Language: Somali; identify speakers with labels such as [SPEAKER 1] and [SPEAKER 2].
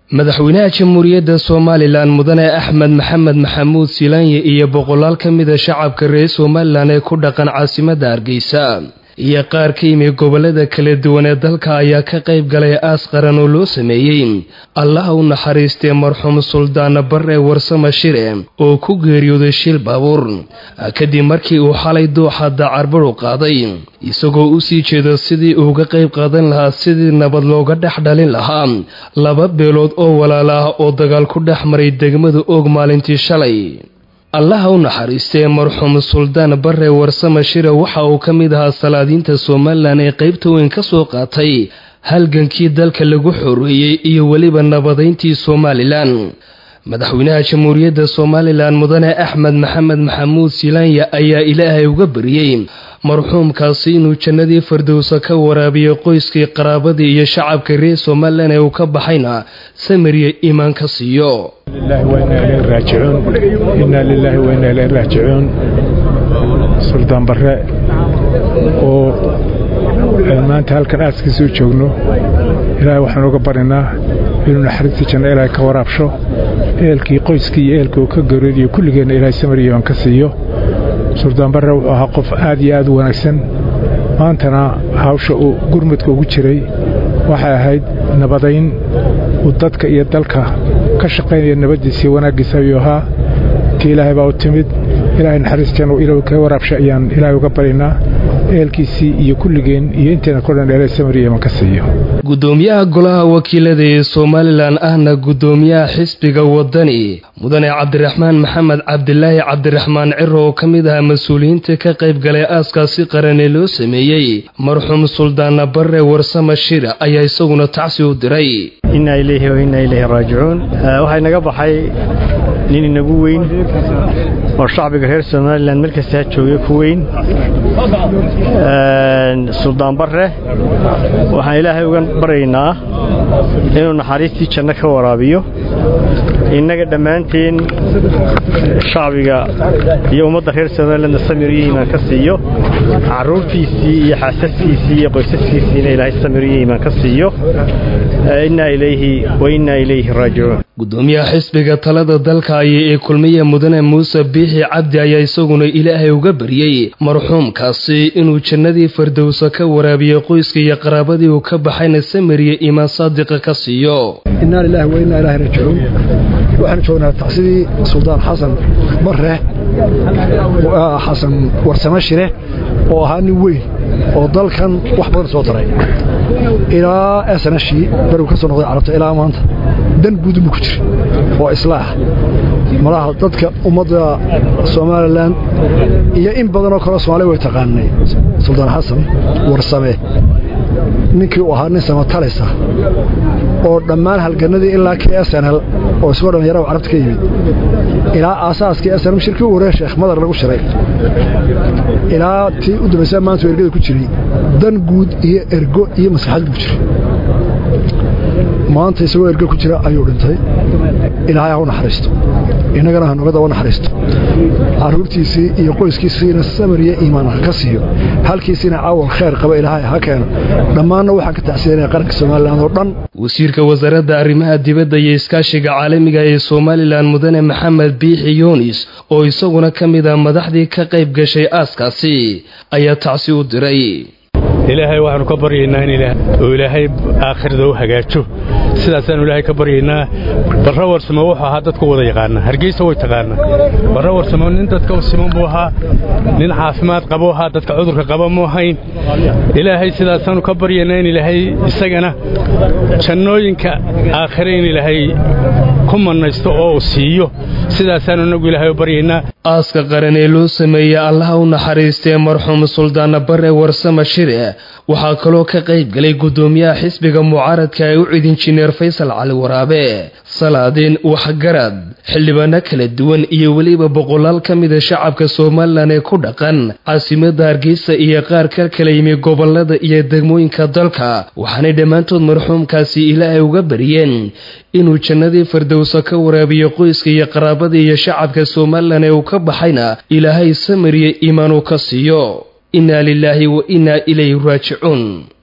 [SPEAKER 1] madaxweynaha jamhuuriyadda somalilan mudane axmed maxamed maxamuud silaanye iyo boqolaal ka mida shacabka reer somalilan ee ku dhaqan caasimadda hargeysa iyo qaar ka yimi gobolada kala duwan ee dalka ayaa ka qayb galay aas qaran oo loo sameeyey allaha u naxariistee marxuum suldaana barre warsama shire oo ku geeriyooday shil baabuur kadib markii uu xalay dooxa dacarbaru qaaday isagoo u sii jeedo sidii uuga qayb qaadan lahaa sidii nabad looga dhex dhalin lahaa laba beelood oo walaala ah oo dagaal ku dhex maray degmada oog maalintii shalay allaha u naxariistee marxuum suldaan barre warsama shire waxa uu ka mid ahaa salaadiinta somalilan ee qaybta weyn ka soo qaatay halgankii dalka lagu xoreeyey iyo weliba nabadayntii somalilan madaxweynaha jamhuuriyadda somalilan mudane axmed maxamed maxamuud silaanya ayaa ilaahay uga bariyey marxuumkaasi inuu jannadii fardowsa ka waraabiyo qoyskii qaraabadii iyo shacabka reer somalilan ee uu ka baxayna samiriya iimaan ka siiyo
[SPEAKER 2] inaa lilaahi wainaa ileyhi raajicuun suldaan barre oo maanta halkan aaskiisa u joogno ilaahay waxaan uga baryanaa inuu naxariista janno ilaahay ka waraabsho eelkii qoyskii iyo eelkii uu ka garoodiyo kulligeenna ilaahay samariyaban ka siiyo suldaan barre wuxuu ahaa qof aad iyo aad u wanaagsan maantana hawsha uu gurmudka ugu jiray waxay ahayd nabadayn uu dadka iyo dalka ka shaqaynaya nabaddiisa iyo wanaaggiisa ayuu ahaa tii ilaahay baa u timid ilaahay naxariistan uu ilaahu kaga waraabsha ayaan ilaahay uga baryaynaa eelkiisii iyo kulligeen iyo inteena ko dhan ilaahay samariyaman ka siiyo
[SPEAKER 1] gudoomiyaha golaha wakiilada ee somalilan ahna gudoomiyaha xisbiga wadani mudane cabdiraxmaan maxamed cabdilaahi cabdiraxmaan ciro oo ka mid ahaa mas-uuliyiinta ka qayb galay aaskaasi qaran ee loo sameeyey marxuum suldaana barre warsama shira ayaa isaguna tacsi u diray
[SPEAKER 3] innaa ilayhi wa innaa ilayhi raajicuun waxaa inaga baxay nin inagu weyn oo shacbiga reer somalilan meel kasta ha joogay ku weyn suldaan barre waxaan ilaahay uga baryaynaa inuu naxariistii janno ka waraabiyo innaga dhammaanteen shacbiga iyo ummadda reer somalilanna samir iyo iimaan ka siiyo carruurtiisii iyo xaasaskiisii iyo qoysaskiisiina ilaahay samir iyo iimaan ka siiyo innaa ilayhi wa innaa ilayhi raajicuun
[SPEAKER 1] gudoomiyaha xisbiga talada dalka aya ee kulmiya mudane muuse biixi cabdi ayaa isaguna ilaahay uga baryey marxuumkaasi inuu jannadii fardowsa ka waraabiyo qoyska iyo qaraabadii uu ka baxayna samiriya iimaan saadiqa ka siiyo
[SPEAKER 4] innaa lilaahi wa innaa ilaahi raajicuun waxaanu joognaa tacsidii suldaan xasan barre xasan warsame shire oo ahaa nin weyn oo dalkan wax badan soo taray ilaa snashii berigu ka soo noqday carabta ilaa maanta dan guudunbu ku jira oo islaax malaha dadka ummadda somalilan iyo in badanoo kaleo somaaliya way taqaanay suldaan xasan warsame ninkii uu ahaa nin samatalisa oo dhammaan halganadii ilaa k snl oo isagoo dhallinyarada carabta ka yimid ilaa aasaaskii snm shirkii u horee sheekh madar lagu shiray ilaa tii u dambaysa maanta ergada ku jiray dan guud iyo ergo iyo maslaxad buu jiray maanta isagoo ergo ku jira ayuu dhintay ilaahay ha u naxariisto innagana ha noga daba naxariisto carruurtiisii iyo qoyskiisiina samariya iimaan ha ka siiyo halkiisiina caawal khayr qaba ilaahay ha keeno dhammaanna waxaan ka tacsiyanaya qaranka somalilan oo dhan
[SPEAKER 1] wasiirka wasaaradda arrimaha dibadda iyo iskaashiga caalamiga ee somalilan mudane maxamed biixi yunis oo isaguna ka mid ah madaxdii ka qayb gashay aaskaasi ayaa tacsi u diray
[SPEAKER 2] ilaahay waxaanu ka baryaynaa in uu ilaahay aakhirada u hagaajo sidaasaanu ilaahay ka baryaynaa barre warsamo wuxuu ahaa dadku wada yaqaana hargeysa way taqaanaa barre warsamo nin dadka u siman buu ahaa nin caafimaad qabuu ahaa dadka cudurka qaba mu ahayn ilaahay sidaasaanu ka baryaynaa in ilaahay isagana jannooyinka aakhire in ilaahay ku mannaysto oo uu siiyo sidaasaanu inagu ilaahay u baryaynaa
[SPEAKER 1] aaska qaran ee loo sameeyey allaha u naxariistee marxuum suldaana barre warsama shire waxaa kaloo ka qayb galay gudoomiyaha xisbiga mucaaradka ee u cid injineer faysal cali waraabe salaadiin waxgarad xildhibaano kala duwan iyo weliba boqolaal ka mida shacabka somalilan ee ku dhaqan caasimada hargeysa iyo qaar ka kala yimi gobolada iyo degmooyinka dalka waxaanay dhammaantood marxuumkaasi ilaahay uga bariyeen inuu jannadii fardowsa ka waraabiyo qoyska iyo qaraabada iyo shacabka somalilan ee uu ka baxayna ilaahay samariya iimaanuu ka siiyo innaa lilaahi wa innaa ilayhi raajicuun